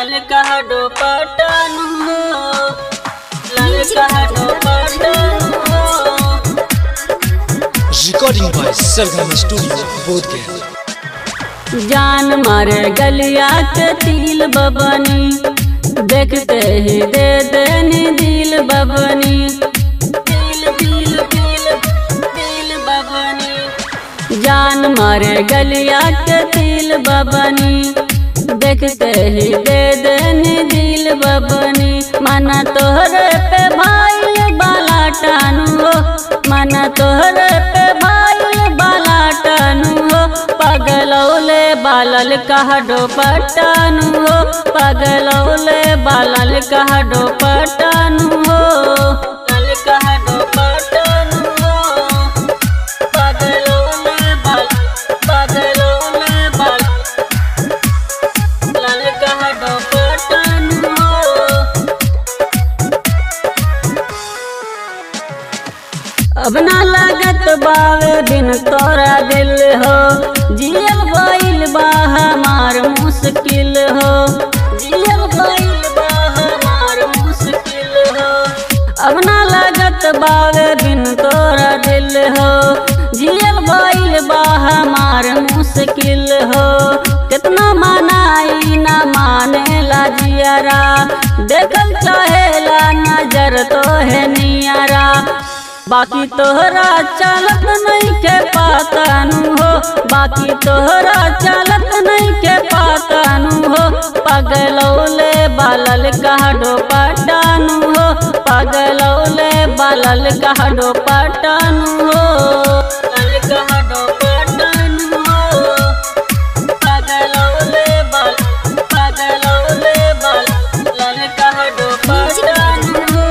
ललका हडो पटनु हो ललका हडो पटनु हो Recording by Sargama Studio, Bodhgaya. जान मारे गलिया के तिल बबनी देखते ही दे देनी दिल बबनी दिल दिल दिल दिल बबनी जान मारे गलिया के तिल बबनी देखते ही दे देनी दिल बबनी माना तोहरे पे भाई बाला टानू हो माना तोहरे पे भाई बाला टानू हो पगलौले बालल कहडो पटानु हो पगलौले बालल कहडो पटानु हो लल कहडो पटानु हो पगलौले बाल पगलौले बाल लल कहडो पटानु हो अब ना लागत बावे बिन तोरा दिल हो जियल गइल बा हमार मुश्किल हो जियल गइल बा हमार मुश्किल हो अब ना लागत बावे बिन तोरा दिल हो जियल गइल बा हमार मुश्किल हो कितना मनाई ना माने ला जियारा देखल चाहेला नजर तो है नियारा बाकी तोहरा चालत नहीं के पातानु हो बाकी तोहरा चालत नहीं के पातानु हो पगलौले बालल कहडो पटानु हो पगलौले बालल कहडो पटानु हो लल कहडो पटानु हो पगलौले बाल पगलौले बाल लल कहडो पटानु हो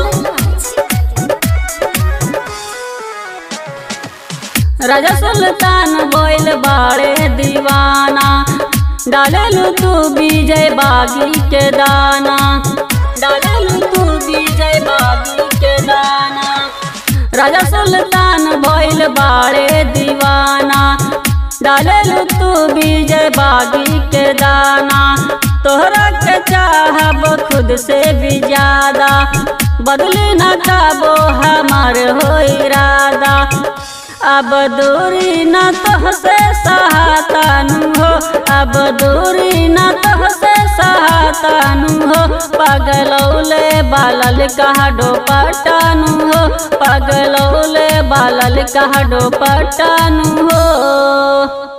राजा सुल्तान बोल बाड़े दीवाना डालेलू तू विजय बागी के दाना डालेलू तू विजय बागी के दाना राजा सुल्तान बोल बाड़े दीवाना डालेलू तू विजय बागी के दाना तोहरा के चाहब खुद से भी ज्यादा बदली न काबो हमार हो इरादा अब दूरी न तोहसे सहातानु हो अब दूरी न तोहसे सहातानु हो पगलौले बालल कहडो पटानु हो पगलौले बालल कहडो पटानु हो